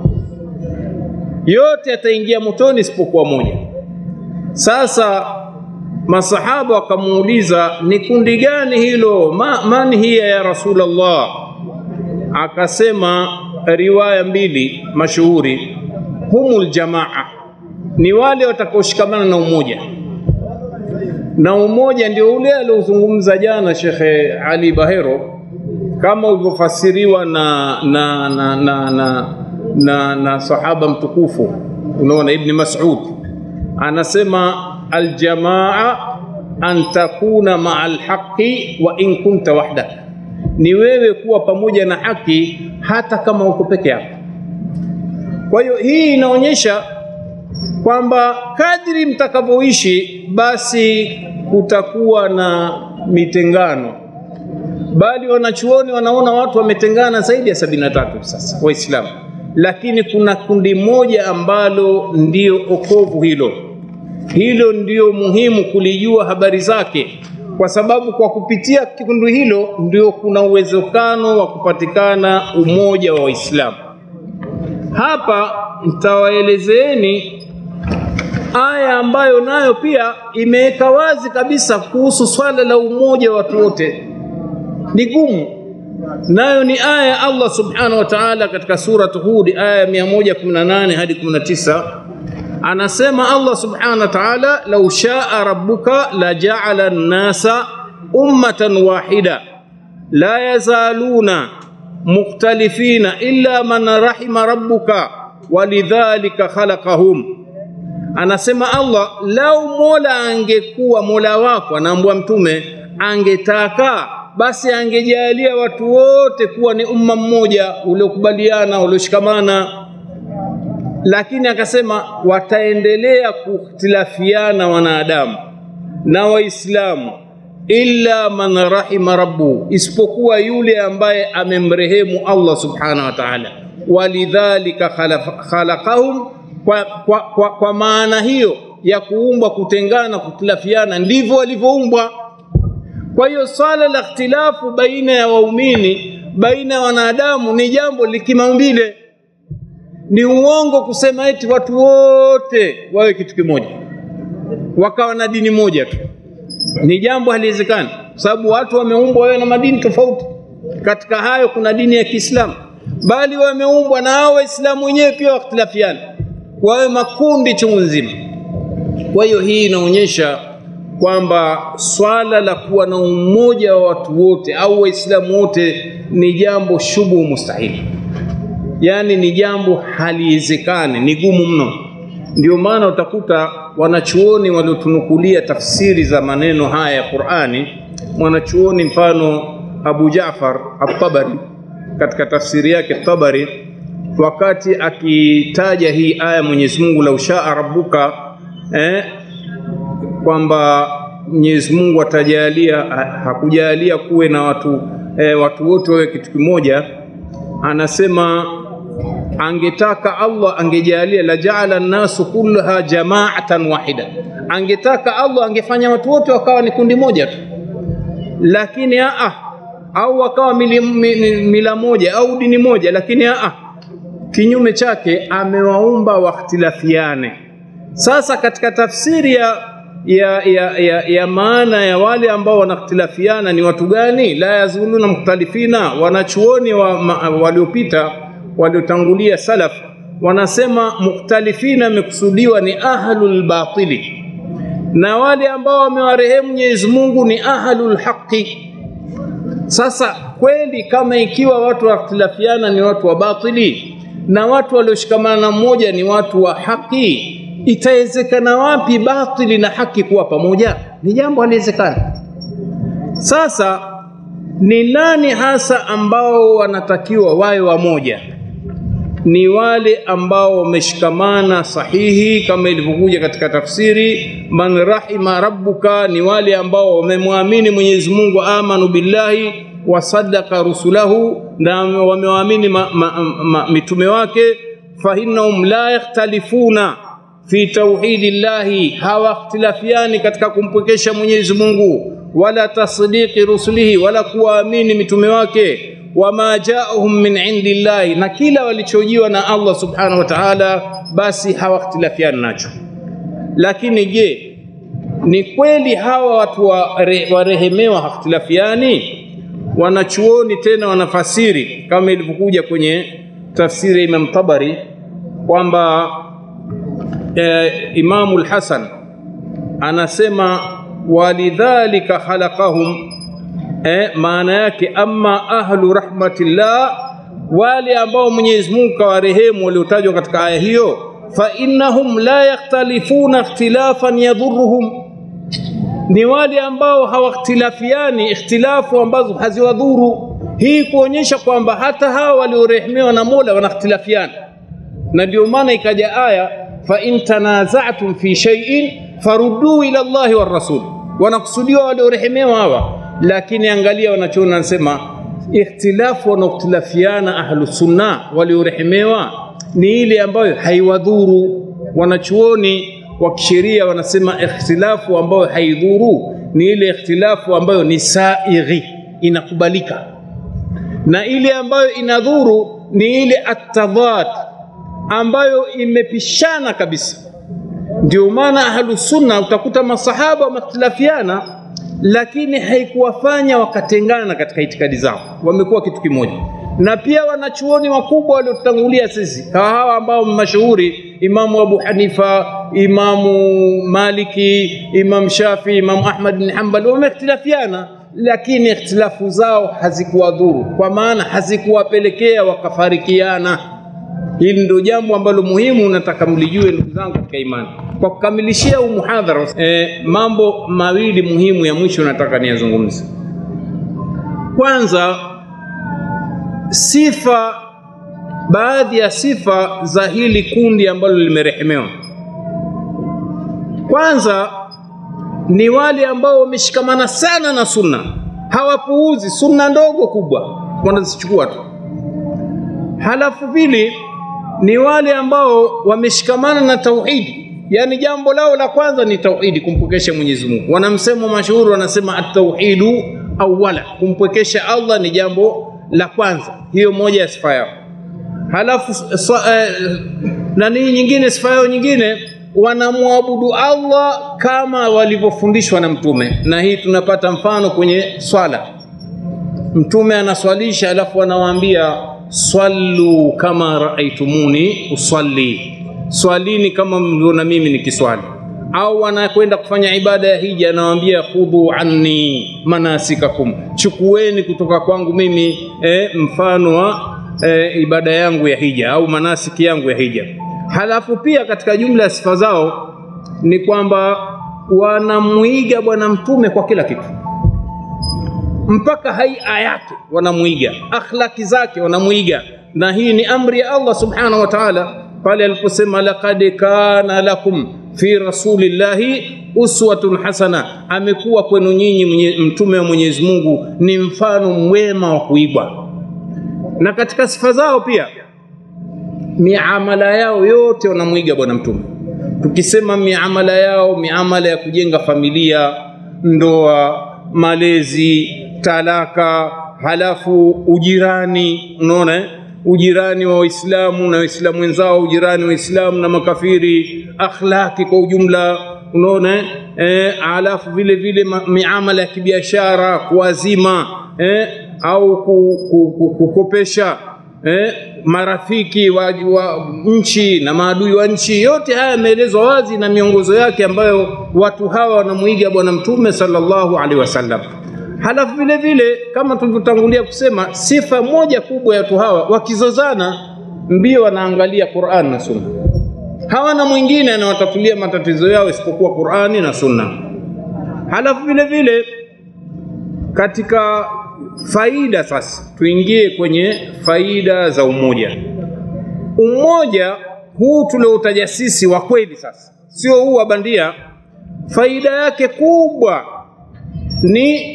yote yataingia motoni isipokuwa moja. Sasa masahaba wakamuuliza, ni kundi gani hilo? Ma, man hiya ya Rasulullah? Akasema riwaya mbili mashuhuri, humul jamaa, ni wale watakaoshikamana na umoja. Na umoja ndio ule aliozungumza jana Shekhe Ali Bahero, kama ulivyofasiriwa na na na na, na, na, na sahaba mtukufu, unaona Ibni Mas'ud anasema aljamaa an takuna maa alhaqi wa in kunta wahdak ni wewe kuwa pamoja na haki hata kama uko peke yako. Kwa hiyo hii inaonyesha kwamba kadri mtakavyoishi basi kutakuwa na mitengano, bali wanachuoni wanaona watu wametengana zaidi ya sabini na tatu sasa Waislamu, lakini kuna kundi moja ambalo ndio okovu hilo hilo ndio muhimu kulijua habari zake kwa sababu kwa kupitia kikundi hilo ndio kuna uwezekano wa kupatikana umoja wa Waislamu. hapa nitawaelezeeni aya ambayo nayo pia imeweka wazi kabisa kuhusu swala la umoja wa watu wote. Ni gumu, nayo ni aya ya Allah subhanahu wa ta'ala katika surat Hud aya ya 118 hadi 19 anasema Allah subhanahu wa ta'ala, lau shaa rabbuka la ja'ala an-nasa ummatan wahida la yazaluna mukhtalifina illa man rahima rabbuka walidhalika khalaqahum anasema Allah, lau Mola angekuwa Mola wako, anaambua Mtume, angetaka basi angejalia watu wote kuwa ni umma mmoja uliokubaliana, ulioshikamana, lakini akasema wataendelea kukhtilafiana wanadamu na Waislamu illa man rahima rabbu, isipokuwa yule ambaye amemrehemu Allah subhanahu wa ta'ala. Walidhalika khalaqahum kwa, kwa, kwa, kwa maana hiyo ya kuumbwa, kutengana, kutilafiana, ndivyo walivyoumbwa. Kwa hiyo swala la ikhtilafu baina ya waumini, baina ya wanadamu ni jambo likimaumbile. Ni uongo kusema eti watu wote wawe kitu kimoja, wakawa na dini moja tu. Ni jambo haliwezekani, kwa sababu watu wameumbwa wawe na madini tofauti. Katika hayo kuna dini ya Kiislamu, bali wameumbwa na hao Waislamu wenyewe pia wakhtilafiana wawe makundi chungu nzima. Kwa hiyo hii inaonyesha kwamba swala la kuwa na umoja wa watu wote au Waislamu wote ni jambo shubu mustahili, yaani ni jambo haliwezekani, ni gumu mno. Ndio maana utakuta wanachuoni waliotunukulia tafsiri za maneno haya ya Qur'ani, mwanachuoni mfano Abu Jaafar At-Tabari katika tafsiri yake Tabari wakati akitaja hii aya Mwenyezi Mungu lau shaa rabbuka eh, kwamba Mwenyezi Mungu atajalia hakujalia kuwe na watu eh, watu wote wawe kitu kimoja, anasema angetaka Allah angejalia la jaala nnasu kullaha jamaatan wahida, angetaka Allah angefanya watu wote wakawa ni kundi moja tu, lakini aa, au wakawa mila, mila moja au dini moja, lakini aa kinyume chake amewaumba wakhtilafiane. Sasa katika tafsiri ya, ya, ya, ya, ya maana ya wale ambao wanakhtilafiana ni watu gani? la yazuluna mukhtalifina, wanachuoni wa, waliopita waliotangulia salaf wanasema mukhtalifina imekusudiwa ni ahlul batili, na wale ambao wamewarehemu Mwenyezi Mungu ni ahlul haqi. Sasa kweli kama ikiwa watu wakhtilafiana ni watu wa batili na watu walioshikamana na mmoja ni watu wa haki, itawezekana wapi batili na haki kuwa pamoja? Ni jambo haliwezekana. Sasa ni nani hasa ambao wanatakiwa wawe wamoja? Ni wale ambao wameshikamana sahihi, kama ilivyokuja katika tafsiri, man rahima rabbuka, ni wale ambao wamemwamini Mwenyezi Mungu, amanu billahi wasadaka rusulahu, na wamewaamini ma, ma, ma, mitume wake. Fahinnahum la yakhtalifuna fi tauhidi llahi, hawakhtilafiani katika kumpwekesha Mwenyezi Mungu, wala tasdiqi rusulihi, wala kuwaamini mitume wake. Wama jaahum min indi llahi, na kila walichojiwa na Allah subhanahu wa ta'ala, basi hawakhtilafiani nacho. Lakini je, ni kweli hawa watu warehemewa hakhtilafiani? Wanachuoni tena wanafasiri kama ilivyokuja kwenye tafsiri ya Imam Tabari kwamba e, Imamu al-Hasan anasema walidhalika khalaqahum, e, maana yake amma ahlu rahmatillah, wale ambao Mwenyezi Mungu kawarehemu waliotajwa katika aya hiyo, fa innahum la yakhtalifuna ikhtilafan yadhurruhum ni wale ambao hawakhtilafiani ikhtilafu ambazo haziwadhuru. Hii kuonyesha kwamba hata hawa waliorehemewa na Mola wanakhtilafiana, na ndio maana ikaja aya fa in tanaza'tum fi shay'in faruduu ila Allahi war rasul, wanakusudiwa waliorehemewa hawa. Lakini angalia wanachoona, anasema ikhtilafu wanaokhtilafiana ahlu sunna waliorehemewa ni ile ambayo haiwadhuru. Wanachuoni wa kisheria wanasema ikhtilafu ambayo haidhuru ni ile ikhtilafu ambayo ni saighi, inakubalika, na ile ambayo inadhuru ni ile atadhat, ambayo imepishana kabisa. Ndio maana ahlusunna utakuta masahaba wamehtilafiana, lakini haikuwafanya wakatengana katika itikadi zao, wamekuwa kitu kimoja. Na pia wanachuoni wakubwa waliotangulia sisi hawa hawa ambao mashuhuri, Imamu Abu Hanifa, Imamu Maliki, Imam Shafi, Imamu Ahmad bin Hanbal wamehtilafiana, lakini ikhtilafu zao hazikuwadhuru, kwa maana hazikuwapelekea wakafarikiana. Hili ndio jambo ambalo muhimu nataka mlijue ndugu zangu katika imani. Kwa kukamilishia huu muhadhara, eh, mambo mawili muhimu ya mwisho nataka niyazungumze. Kwanza, sifa, baadhi ya sifa za hili kundi ambalo limerehemewa. Kwanza ni wale ambao wameshikamana sana na sunna, hawapuuzi sunna ndogo kubwa, wanazichukua tu. Halafu pili ni wale ambao wameshikamana na tauhidi, yaani jambo lao la kwanza ni tauhidi, kumpwekesha Mwenyezi Mungu. Wana msemo mashuhuri wanasema at-tauhidu awwala, kumpwekesha Allah ni jambo la kwanza. Hiyo moja ya sifa yao. Halafu swa, eh, nani nyingine, sifa yao nyingine wanamwabudu Allah kama walivyofundishwa na Mtume, na hii tunapata mfano kwenye swala. Mtume anaswalisha, alafu anawaambia swallu kama raaitumuni usalli, swalini kama mliona mimi nikiswali. Au wanakwenda kufanya ibada ya hija, anawaambia khudhu anni manasikakum, chukueni kutoka kwangu mimi eh, mfano wa eh, ibada yangu ya hija au manasiki yangu ya hija. Halafu pia katika jumla ya sifa zao ni kwamba wanamwiga Bwana Mtume kwa kila kitu mpaka haia yake wanamwiga, akhlaki zake wanamwiga, na hii ni amri ya Allah subhanahu wa ta'ala pale aliposema laqad kana lakum fi rasulillahi uswatun hasana, amekuwa kwenu nyinyi mtume wa Mwenyezi Mungu ni mfano mwema wa kuigwa. Na katika sifa zao pia miamala yao yote wanamwiga bwana mtume. Tukisema miamala yao, miamala ya kujenga familia, ndoa, malezi, talaka, halafu ujirani, unaona ujirani wa Waislamu na Waislamu wenzao, ujirani wa Waislamu na makafiri, akhlaki kwa ujumla, unaona eh, halafu vile vile miamala ya kibiashara, kuazima eh, au kukopesha eh, marafiki wa, wa nchi na maadui wa nchi. Yote haya yameelezwa wazi na miongozo yake ambayo watu hawa wanamuiga Bwana Mtume sallallahu alaihi wasallam. Halafu vile vile kama tulivyotangulia kusema, sifa moja kubwa ya watu hawa wakizozana, mbio wanaangalia Qur'an na Sunna, hawana mwingine anawatatulia matatizo yao isipokuwa Qur'ani na Sunna. Halafu vile vile katika faida sasa, tuingie kwenye faida za umoja. Umoja huu tulioutaja sisi wa kweli sasa, sio huu wa bandia. Faida yake kubwa ni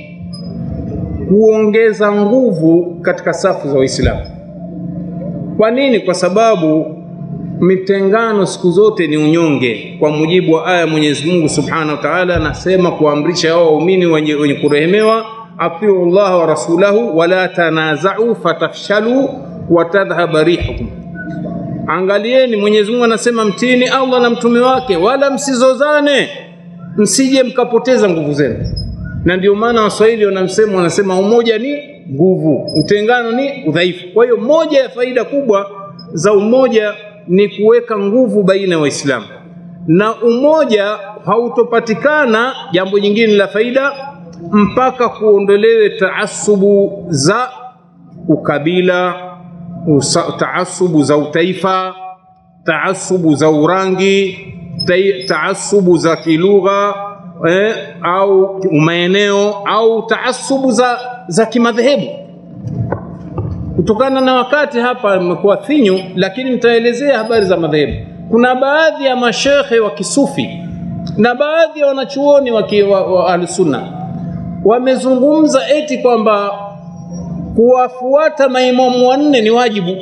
kuongeza nguvu katika safu za Waislamu. Kwa nini? Kwa sababu mitengano siku zote ni unyonge, kwa mujibu wa aya Mwenyezi Mungu Subhanahu wa Ta'ala anasema kuamrisha hao waumini wenye, wenye kurehemewa atiu Allah wa rasulahu wala tanaza'u fatafshalu watadhhaba rihukum. Angalieni, Mwenyezi Mungu anasema mtini Allah na mtume wake, wala msizozane, msije mkapoteza nguvu zenu. Na ndio maana Waswahili wanamsema wanasema umoja ni nguvu, utengano ni udhaifu. Kwa hiyo moja ya faida kubwa za umoja ni kuweka nguvu baina ya Waislamu, na umoja hautopatikana, jambo jingine la faida mpaka kuondolewe taasubu za ukabila, usa, taasubu za utaifa, taasubu za urangi, taasubu za kilugha eh, au maeneo au taasubu za, za kimadhehebu. Kutokana na wakati hapa imekuwa finyu, lakini nitaelezea habari za madhehebu. Kuna baadhi ya mashekhe wa kisufi na baadhi ya wanachuoni wa, wa, wa ahlusunna wamezungumza eti kwamba kuwafuata maimamu wanne ni wajibu.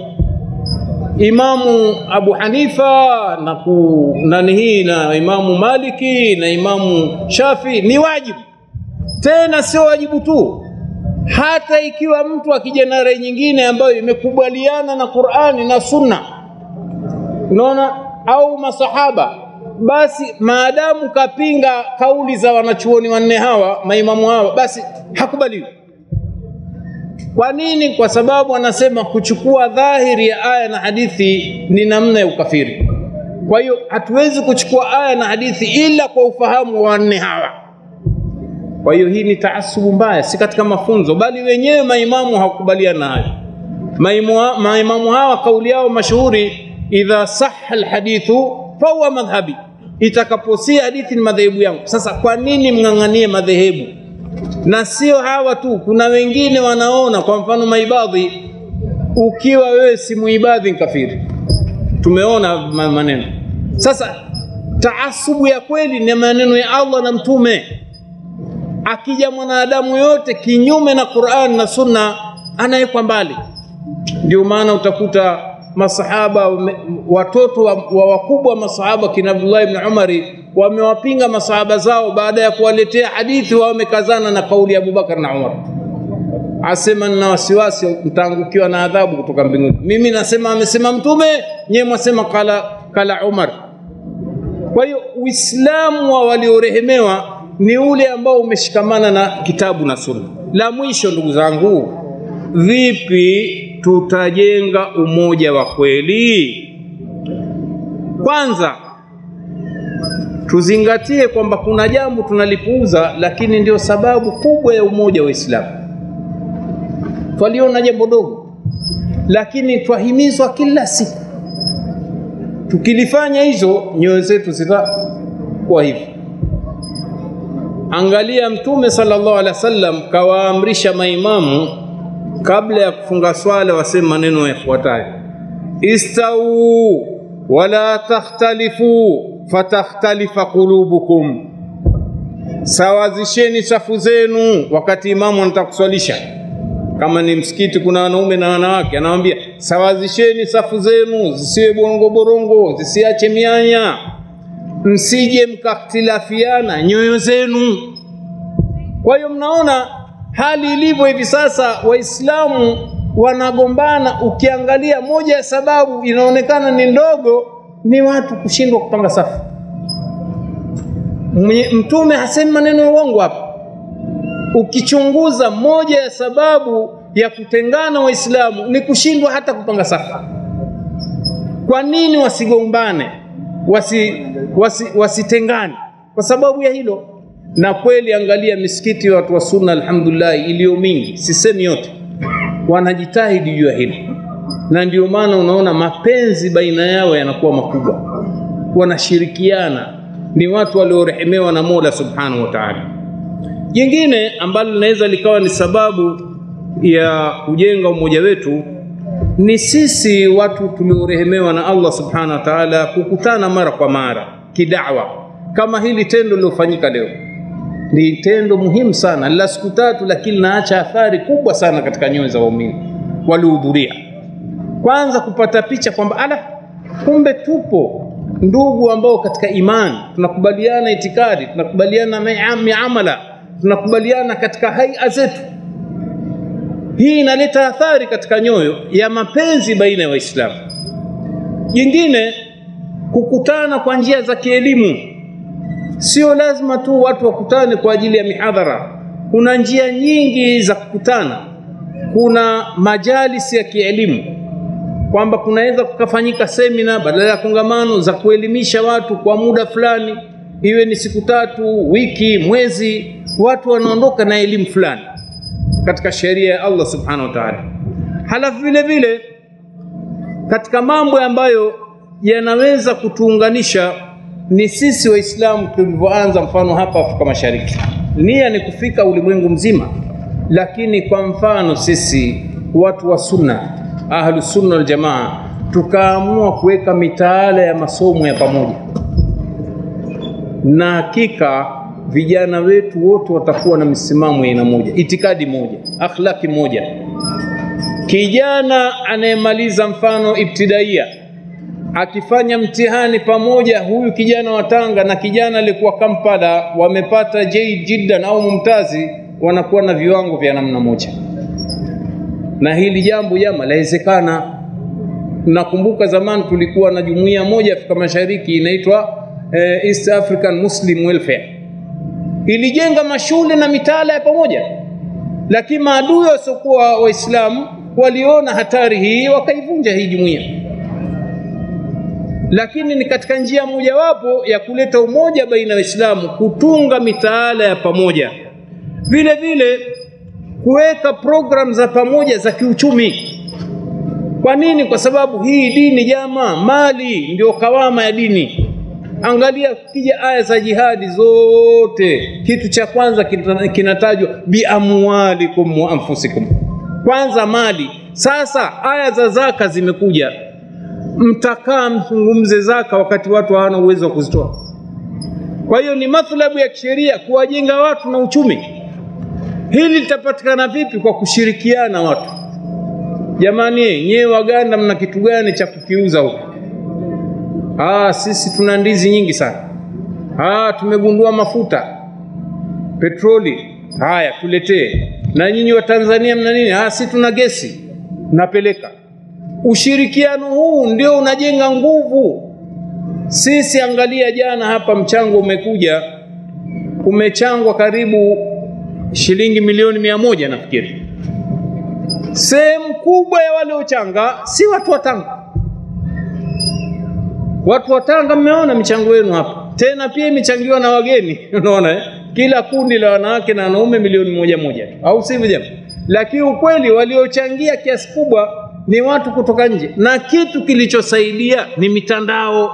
Imamu Abu Hanifa na ku, nani hii na Imamu Maliki na Imamu Shafi ni wajibu. Tena sio wajibu tu, hata ikiwa mtu akija na rai nyingine ambayo imekubaliana na Qur'ani na Sunna, unaona, au masahaba. Basi maadamu kapinga kauli za wanachuoni wanne hawa, maimamu hawa, basi hakubaliwi. Kwa nini? Kwa sababu anasema kuchukua dhahiri ya aya na hadithi ni namna ya ukafiri. Kwa hiyo hatuwezi kuchukua aya na hadithi ila kwa ufahamu wa wanne hawa. Kwa hiyo hii ni taasubu mbaya, si katika mafunzo, bali wenyewe maimamu hawakubaliana nayo. Maimu- Maimamu hawa kauli yao mashuhuri, idha sahha alhadithu fahuwa madhhabi, itakaposia hadithi ni madhehebu yangu. Sasa kwa nini mng'ang'anie madhehebu? Na sio hawa tu, kuna wengine wanaona, kwa mfano maibadhi, ukiwa wewe si muibadhi ni kafiri. Tumeona ma- maneno. Sasa taasubu ya kweli ni maneno ya Allah na Mtume akija mwanadamu yote kinyume na Qur'an na Sunna anawekwa mbali. Ndio maana utakuta masahaba wame- watoto wa, wa wakubwa masahaba kina Abdullah ibn Umari wamewapinga masahaba zao baada ya kuwaletea hadithi, wao wamekazana na kauli ya Abubakar na Umar, asema nina wasiwasi mtaangukiwa na adhabu kutoka mbinguni. Mimi nasema amesema Mtume, nyewe mwasema kala, kala Umar. Kwa hiyo Uislamu wa waliorehemewa ni ule ambao umeshikamana na kitabu na sunna. La mwisho, ndugu zangu, vipi tutajenga umoja wa kweli? Kwanza tuzingatie kwamba kuna jambo tunalipuuza, lakini ndio sababu kubwa ya umoja wa Uislamu. Twaliona jambo dogo, lakini twahimizwa kila siku tukilifanya hizo nyoyo zetu zitakuwa hivi. Angalia, Mtume sallallahu alaihi wasallam kawaamrisha maimamu kabla ya kufunga swala waseme maneno yafuatayo: istau wala takhtalifu fatakhtalifa qulubukum, sawazisheni safu zenu wakati imamu anataka kuswalisha kama ni msikiti kuna wanaume na wanawake, anawambia sawazisheni safu zenu zisiwe borongo borongo, zisiache mianya, msije mkakhtilafiana nyoyo zenu. Kwa hiyo mnaona hali ilivyo hivi sasa, Waislamu wanagombana. Ukiangalia moja ya sababu inaonekana ni ndogo, ni watu kushindwa kupanga safu. Mwenye- Mtume hasemi maneno ya uongo hapa ukichunguza moja ya sababu ya kutengana Waislamu ni kushindwa hata kupanga safu. Kwa nini wasigombane, wasi, wasi, wasitengane? Kwa sababu ya hilo. Na kweli, angalia misikiti ya watu wa Sunna, alhamdulillah, iliyo mingi, sisemi yote, wanajitahidi juu ya hili, na ndio maana unaona mapenzi baina yao yanakuwa makubwa, wanashirikiana, ni watu waliorehemewa na Mola subhanahu wa ta'ala. Jingine ambalo linaweza likawa ni sababu ya kujenga umoja wetu ni sisi watu tuliorehemewa na Allah subhanahu wa ta'ala kukutana mara kwa mara kidawa, kama hili tendo lilofanyika leo. Ni tendo muhimu sana la siku tatu, lakini linaacha athari kubwa sana katika nyoyo za waumini waliohudhuria. Kwanza kupata picha kwamba ala, kumbe tupo ndugu ambao katika imani tunakubaliana itikadi, tunakubaliana mia- miamala, tunakubaliana katika haia zetu. Hii inaleta athari katika nyoyo ya mapenzi baina ya Waislamu. Jingine, kukutana kwa njia za kielimu. Sio lazima tu watu wakutane kwa ajili ya mihadhara. Kuna njia nyingi za kukutana. Kuna majalisi ya kielimu kwamba kunaweza kukafanyika semina badala ya kongamano za kuelimisha watu kwa muda fulani, iwe ni siku tatu, wiki, mwezi, watu wanaondoka na elimu fulani katika sheria ya Allah subhanahu wa ta'ala. Halafu vile vile katika mambo ambayo yanaweza kutuunganisha ni sisi Waislamu tulivyoanza, mfano hapa Afrika Mashariki, nia ni kufika ulimwengu mzima, lakini kwa mfano sisi watu wa sunna, ahlu sunna wal jamaa, tukaamua kuweka mitaala ya masomo ya pamoja, na hakika vijana wetu wote watakuwa na misimamo ya aina moja, itikadi moja, akhlaki moja. Kijana anayemaliza mfano ibtidaia akifanya mtihani pamoja, huyu kijana wa Tanga na kijana aliyekuwa Kampala wamepata jaid jiddan au mumtazi, wanakuwa na viwango vya namna moja, na hili jambo jama lawezekana. Nakumbuka zamani tulikuwa na jumuiya moja Afrika Mashariki inaitwa eh, East African Muslim Welfare, ilijenga mashule na mitaala ya pamoja, lakini maadui wasiokuwa Waislamu waliona hatari hii wakaivunja hii jumuiya lakini ni katika njia mojawapo ya kuleta umoja baina ya Waislamu, kutunga mitaala ya pamoja, vile vile kuweka programu za pamoja za kiuchumi. Kwa nini? Kwa sababu hii dini jama, mali ndio kawama ya dini. Angalia kija aya za jihadi zote, kitu cha kwanza kinatajwa biamwalikum wa anfusikum, kwanza mali. Sasa aya za zaka zimekuja mtakaa mzungumze zaka wakati watu hawana uwezo wa kuzitoa. Kwa hiyo ni mathlabu ya kisheria kuwajenga watu na uchumi. Hili litapatikana vipi? Kwa kushirikiana watu. Jamani, nyewe Waganda mna kitu gani cha kukiuza huko? Ah, sisi tuna ndizi nyingi sana. Ah, tumegundua mafuta, petroli. Haya, tuletee. Na nyinyi wa Tanzania mna nini? Ah, sisi tuna gesi, napeleka Ushirikiano huu ndio unajenga nguvu. Sisi angalia, jana hapa mchango umekuja, umechangwa karibu shilingi milioni mia moja nafikiri. Sehemu kubwa ya waliochanga si watu wa Tanga. Watu wa Tanga, mmeona michango yenu hapa, tena pia imechangiwa na wageni unaona eh? Kila kundi la wanawake na wanaume milioni moja moja, au sivyo jamaa? Lakini ukweli waliochangia kiasi kubwa ni watu kutoka nje, na kitu kilichosaidia ni mitandao.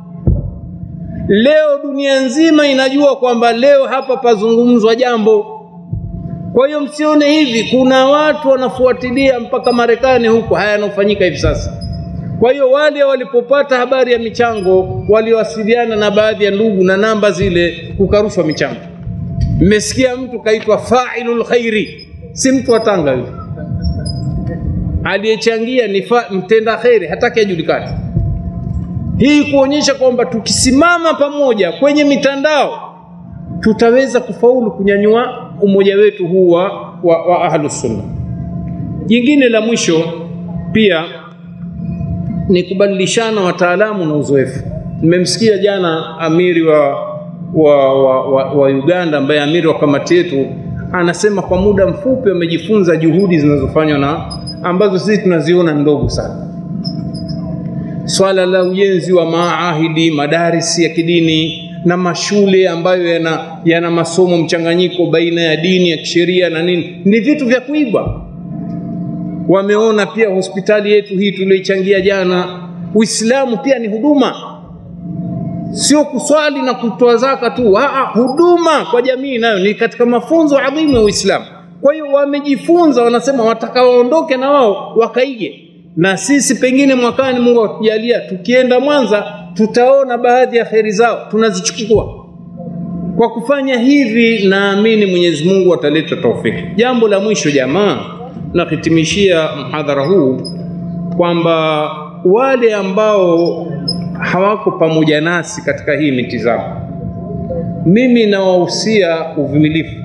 Leo dunia nzima inajua kwamba leo hapa pazungumzwa jambo. Kwa hiyo msione hivi, kuna watu wanafuatilia mpaka Marekani huko haya yanayofanyika hivi sasa. Kwa hiyo wale walipopata habari ya michango waliwasiliana na baadhi ya ndugu na namba zile, kukarushwa michango. Mmesikia mtu kaitwa failul khairi, si mtu wa Tanga yule aliyechangia ni mtenda kheri, hataki ajulikane. Hii kuonyesha kwamba tukisimama pamoja kwenye mitandao tutaweza kufaulu kunyanyua umoja wetu huu wa, wa, wa ahlus sunna. Jingine la mwisho pia ni kubadilishana wataalamu na uzoefu. Nimemsikia jana amiri wa, wa, wa, wa, wa Uganda ambaye amiri wa kamati yetu anasema kwa muda mfupi wamejifunza juhudi zinazofanywa na ambazo sisi tunaziona ndogo sana. Swala la ujenzi wa maahidi, madarisi ya kidini na mashule ambayo yana, yana masomo mchanganyiko baina ya dini ya kisheria na nini, ni vitu vya kuigwa. Wameona pia hospitali yetu hii tulioichangia jana, Uislamu pia ni huduma, sio kuswali na kutoa zaka tu. Aa, huduma kwa jamii nayo ni katika mafunzo adhimu ya Uislamu. Kwa hiyo wamejifunza, wanasema wataka waondoke na wao wakaige, na sisi pengine mwakani, Mungu atujalia, tukienda Mwanza tutaona baadhi ya kheri zao tunazichukua. Kwa kufanya hivi, naamini Mwenyezi Mungu ataleta taufiki. Jambo la mwisho jamaa, nahitimishia mhadhara huu kwamba wale ambao hawako pamoja nasi katika hii mitizamo, mimi nawahusia uvumilivu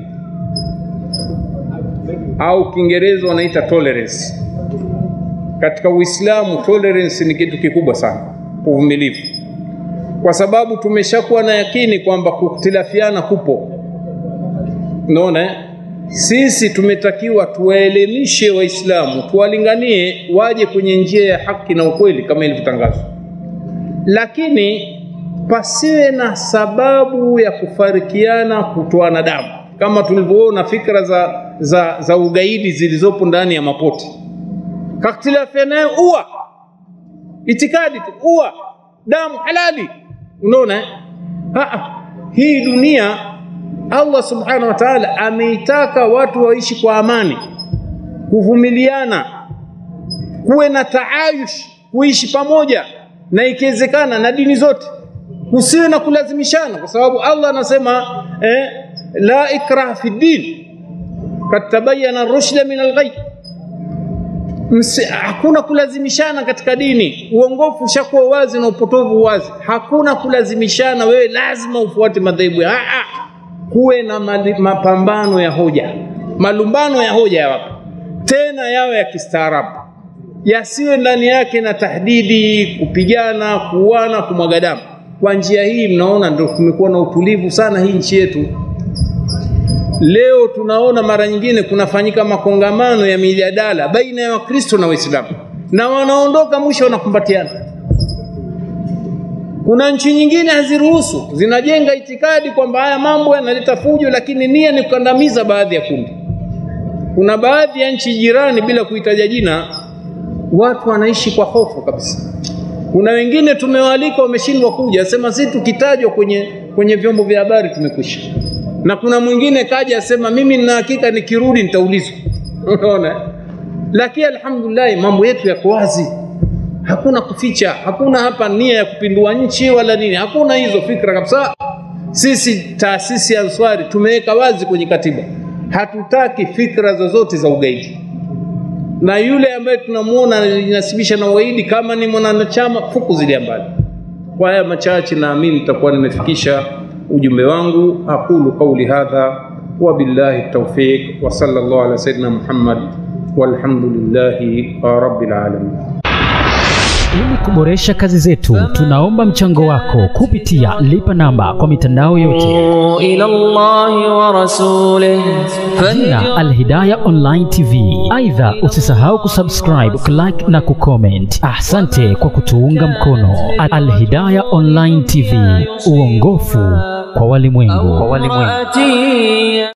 au Kiingereza wanaita tolerance. Katika Uislamu tolerance ni kitu kikubwa sana, uvumilivu, kwa sababu tumeshakuwa na yakini kwamba kukhtilafiana kupo. Unaona, sisi tumetakiwa tuwaelimishe Waislamu, tuwalinganie waje kwenye njia ya haki na ukweli kama ilivyotangazwa, lakini pasiwe na sababu ya kufarikiana, kutoana damu kama tulivyoona fikra za, za, za ugaidi zilizopo ndani ya mapoti. Kaktilafiana nayo ua itikadi tu, ua damu halali. Unaona, hii dunia Allah subhanahu wa ta'ala ameitaka watu waishi kwa amani, kuvumiliana, kuwe na taayush, kuishi pamoja, na ikiwezekana na dini zote, kusiwe na kulazimishana, kwa sababu Allah anasema eh, la ikraha fi din kad tabayana rushda min alghayy, hakuna kulazimishana katika dini. Uongofu ushakuwa wazi na upotovu wazi, hakuna kulazimishana. Wewe lazima ufuate madhehebu ya kuwe na mapambano ya hoja, malumbano ya hoja yawapo, tena yawe ya kistaarabu. yasiwe ndani yake na tahdidi, kupigana, kuuana, kumwaga damu. Kwa njia hii, mnaona ndio kumekuwa na utulivu sana hii nchi yetu. Leo tunaona mara nyingine kunafanyika makongamano ya mijadala baina ya Wakristo na Waislamu, na wanaondoka mwisho wanakumbatiana. Kuna nchi nyingine haziruhusu, zinajenga itikadi kwamba haya mambo yanaleta fujo, lakini nia ni kukandamiza baadhi ya kundi. Kuna baadhi ya nchi jirani, bila kuitaja jina, watu wanaishi kwa hofu kabisa. Kuna wengine tumewaalika wameshindwa kuja, asema sisi tukitajwa kwenye, kwenye vyombo vya habari tumekwisha. Na kuna mwingine kaja asema mimi nina hakika nikirudi nitaulizwa. Unaona, lakini alhamdulillah mambo yetu yako wazi, hakuna kuficha, hakuna hapa nia ya kupindua nchi wala nini, hakuna hizo fikra kabisa. Sisi taasisi ya Answari tumeweka wazi kwenye katiba, hatutaki fikra zozote za ugaidi na yule ambaye tunamuona anajinasibisha na ugaidi kama ni mwanachama fukuzilia mbali. Kwa haya machache, naamini nitakuwa nimefikisha ujumbe wangu. Aqulu qawli hadha wa billahi tawfiq wa sallallahu ala sayyidina Muhammad walhamdulillahi rabbil alamin. Ili kuboresha kazi zetu, tunaomba mchango wako kupitia lipa namba kwa mitandao yote إلى الله ورسوله jina Alhidaya Online TV. Aidha, usisahau kusubscribe, kulike na kucomment. Asante kwa kutuunga mkono. Alhidaya Online TV, uongofu kwa walimwengu. فهدي